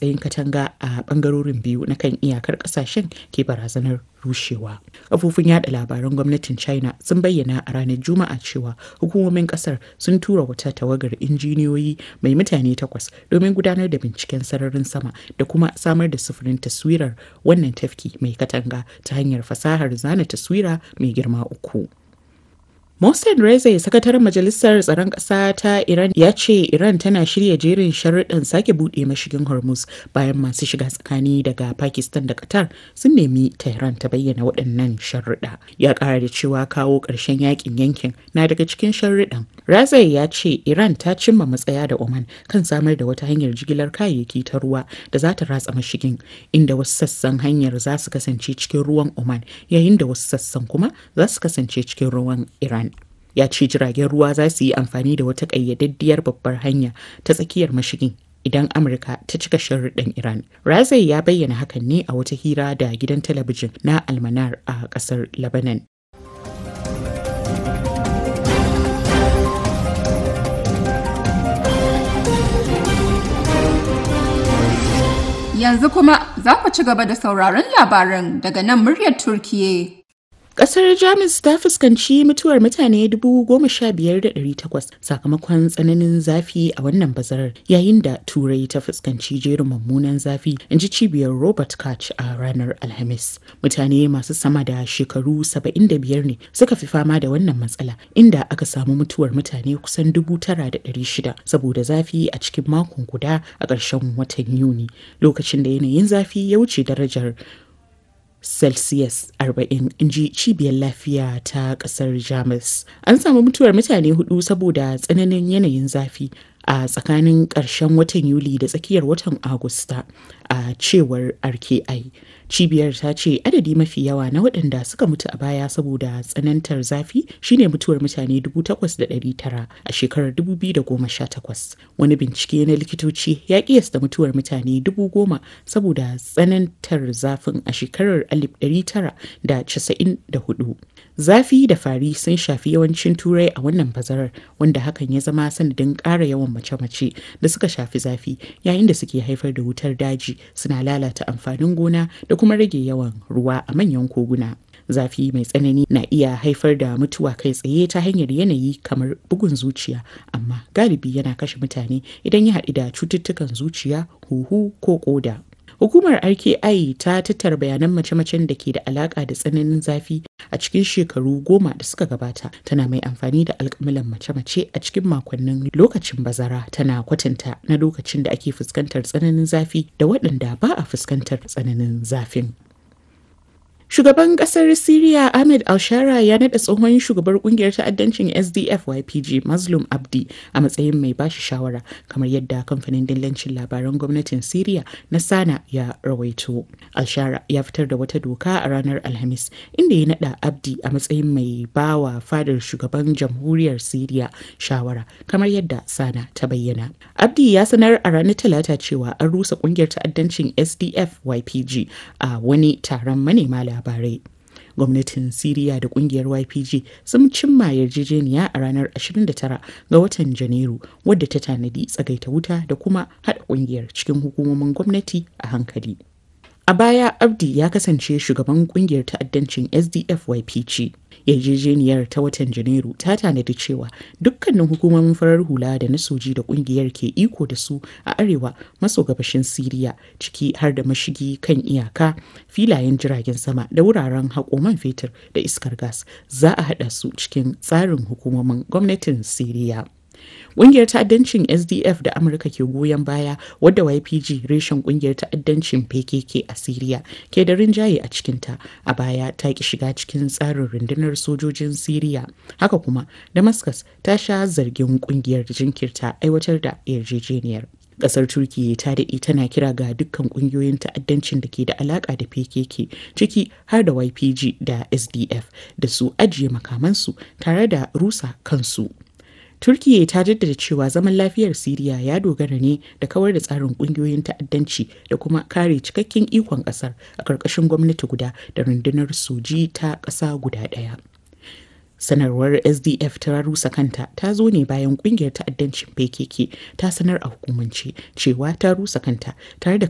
matsayin katanga a bangarorin biyu na kan iyakar kasashen ke barazanar rushewa. Kafofin yada labaran gwamnatin China sun bayyana a ranar Juma'a cewa hukumomin kasar sun tura wata tawagar injiniyoyi mai mutane takwas domin gudanar da binciken sararin sama da kuma samar da sufurin taswirar wannan tafki mai katanga ta hanyar fasahar zana taswira mai girma uku. Mohsen Reza sakataren majalisar tsaron ƙasa ta Iran ya ce Iran tana shirya jerin sharuɗan sake buɗe mashigin Hormuz bayan masu shiga tsakani daga Pakistan da Qatar sun nemi Tehran ta bayyana waɗannan sharuɗa. Ya ƙara da cewa kawo ƙarshen yakin yankin na daga cikin sharuɗan. Reza ya ce Iran ta cimma matsaya da Oman kan samar da wata hanyar jigilar kayayyaki ta ruwa da za ta ratsa mashigin inda wasu sassan hanyar za su kasance cikin ruwan Oman yayin da wasu sassan kuma za su kasance cikin ruwan Iran. ya ce jiragen ruwa za su yi amfani da wata ƙayyadaddiyar babbar hanya ta tsakiyar mashigin idan amurka ta cika sharuɗin iran razai ya bayyana hakan ne a wata hira da gidan talabijin na almanar a ƙasar lebanon Yanzu kuma za ku ci gaba da sauraron labaran daga nan muryar Turkiye. Kasar Jamus ta fuskanci mutuwar mutane 15,800 sakamakon tsananin zafi a wannan bazarar yayin da Turai ta fuskanci jerin mummunan zafi in ji cibiyar Robert Koch a ranar Alhamis. Mutane masu sama da shekaru 75 ne suka fi fama da wannan matsala inda aka samu mutuwar mutane kusan 9,600 saboda zafi a cikin makon guda a ƙarshen watan Yuni lokacin da yanayin zafi ya wuce darajar celsius 40 inji cibiyar lafiya ta kasar jamus an samu mutuwar mutane hudu saboda tsananin yanayin zafi a tsakanin ƙarshen watan yuli da tsakiyar watan agusta a cewar rki cibiyar ta ce adadi mafi yawa na waɗanda suka mutu a baya saboda tsanantar zafi shine mutuwar mutane 8,900 a shekarar 2018 wani bincike na likitoci ya kiyasta mutuwar mutane 10,000 saboda tsanantar zafin a shekarar 1994 zafi da fari sun shafi yawancin turai a wannan bazarar wanda hakan ya zama sanadin ƙara yawan mace-mace da suka shafi zafi yayin da suke haifar da wutar daji suna lalata amfanin gona da kuma rage yawan ruwa a manyan koguna. Zafi mai tsanani na iya haifar da mutuwa kai tsaye ta hanyar yanayi kamar bugun zuciya, amma galibi yana kashe mutane idan ya haɗu da cututtukan zuciya, huhu ko ƙoda. Hukumar RKI ta tattara bayanan mace-macen da ke da alaka da tsananin zafi a cikin shekaru goma da suka gabata tana mai amfani da alkamilan mace-mace a cikin makonnin lokacin bazara tana kwatanta na lokacin da ake fuskantar tsananin zafi da waɗanda ba a fuskantar tsananin zafin. Shugaban kasar Siriya Ahmed Alshara ya naɗa tsohon shugabar kungiyar ta'addancin SDF YPG Mazlum Abdi a matsayin mai bashi shawara kamar yadda kamfanin dillancin labaran gwamnatin Siriya na Sana ya rawaito. Alshara ya fitar da wata doka a ranar Alhamis inda ya naɗa Abdi a matsayin mai bawa fadar shugaban jamhuriyar Siriya shawara kamar yadda Sana ta bayyana. Abdi ya sanar a ranar Talata cewa an rusa kungiyar ta'addancin SDF YPG a wani taron manema labarai. labarai. Gwamnatin Siriya da kungiyar YPG sun cimma yarjejeniya a ranar 29 ga watan Janairu wadda ta tanadi tsagaita wuta da kuma haɗa kungiyar cikin hukumomin gwamnati a hankali. A baya Abdi ya kasance shugaban kungiyar ta'addancin SDF YPG. Yarjejeniyar ta watan Janairu ta tanadi cewa dukkanin hukumomin farar hula da na soji da kungiyar ke iko da su a arewa maso gabashin Siriya ciki har da mashigi kan iyaka, filayen jiragen sama da wuraren haƙo man fetur da iskar gas za a haɗa su cikin tsarin hukumomin gwamnatin Siriya. Ƙungiyar ta'addancin SDF da Amurka ke goyon baya wadda YPG reshen ƙungiyar ta'addancin PKK a Siriya ke da rinjaye a cikinta a baya ta ki shiga cikin tsarin rundunar sojojin Siriya. Haka kuma Damascus ta sha zargin ƙungiyar jinkirta aiwatar da yarjejeniyar. Kasar Turkiyya ta daɗe tana kira ga dukkan ƙungiyoyin ta'addancin da ke da alaƙa da PKK ciki har da YPG da SDF da su ajiye makamansu tare da rusa kansu. Turkiyya ta jaddada cewa zaman lafiyar Siriya ya dogara ne da kawar da tsarin kungiyoyin ta'addanci da kuma kare cikakken ikon kasar a ƙarƙashin gwamnati guda da rundunar soji ta ƙasa guda ɗaya. sanarwar sdf ta rusa kanta ta zo ne bayan kungiyar ta'addancin pkk ta sanar a hukumance cewa ta rusa kanta tare da